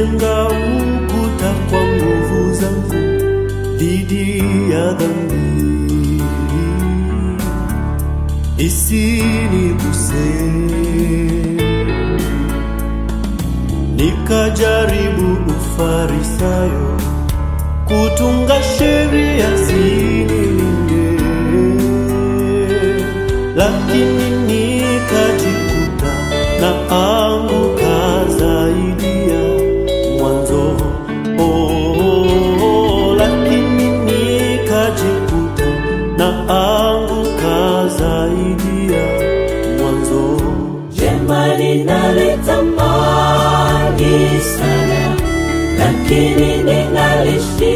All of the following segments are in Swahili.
Nimejenga ukuta kwa nguvu zangu dhidi ya dhambi isiniguse. Nikajaribu ufarisayo kutunga sheria zinilinde, lakini nikajikuta na anguka zaidi ya mwanzo. Oh, lakini nikajikuta na anguka zaidi ya mwanzo. Jema ninalitamani sana, lakini ninalishindwa.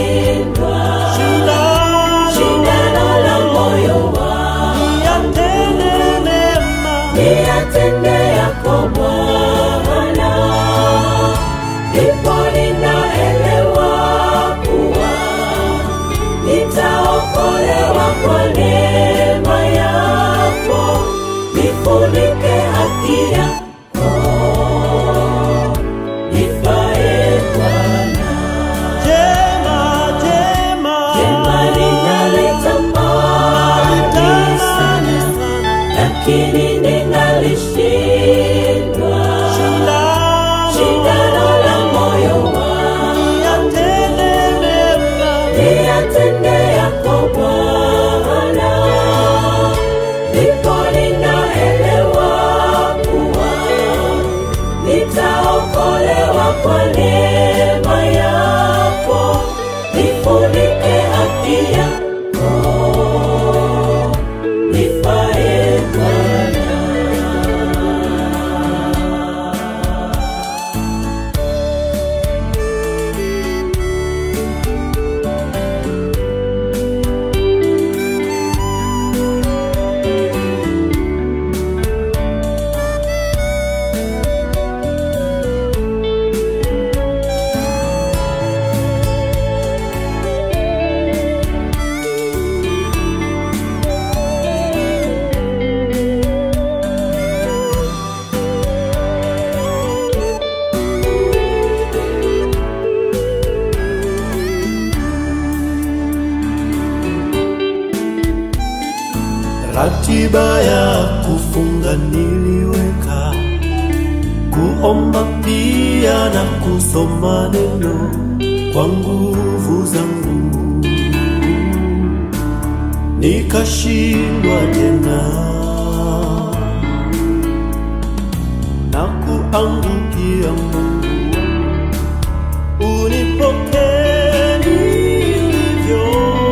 Shindano la moyo wangu Yatende mema niyatende yako Bwana, ndipo ninaelewa kuwa nitaokolewa kwa neema yako, nifunike haki yako, nifae Bwana. jema jema Jema ninalitamani sana, lakini ninalishindwa. Shindano la moyo wangu niyatende yako Bwana, ndipo ninaelewa kuwa nitaokolewa kwa neema yako, nifunike haki yako, nifae Bwana. Ratiba ya kufunga niliweka, kuomba pia na kusoma neno kwa nguvu zangu, nikashindwa tena na kuangukia Mungu wangu, unipokee nilivyo.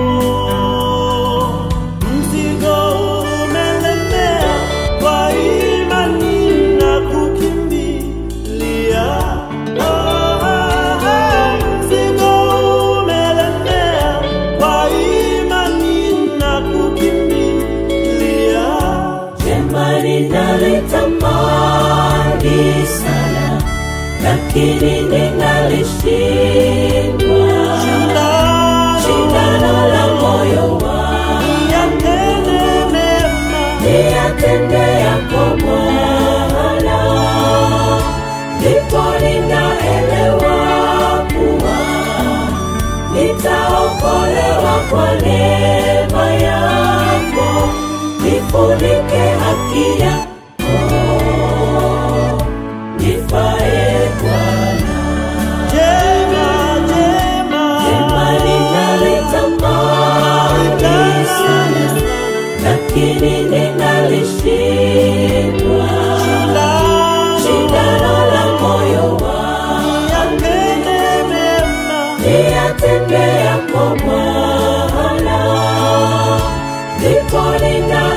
Mzigo umelemea, kwa imani na kukimbilia. Ah, ah, ah. Mzigo umelemea, kwa imani na kukimbilia. Jema ninalitamani sana, lakini ninalishindwa. Shindano la moyo wangu Yatende mema, niyatende yako Bwana, ndipo ninaelewa kuwa nitaokolewa kwa neema yako, nifunike haki yako, nifae Bwana. jema, jema. Jema ninalitamani sana, lakini ninalishindwa. Shindano la moyo wangu Yatende mema, niyatende yako Bwana, ndipo nina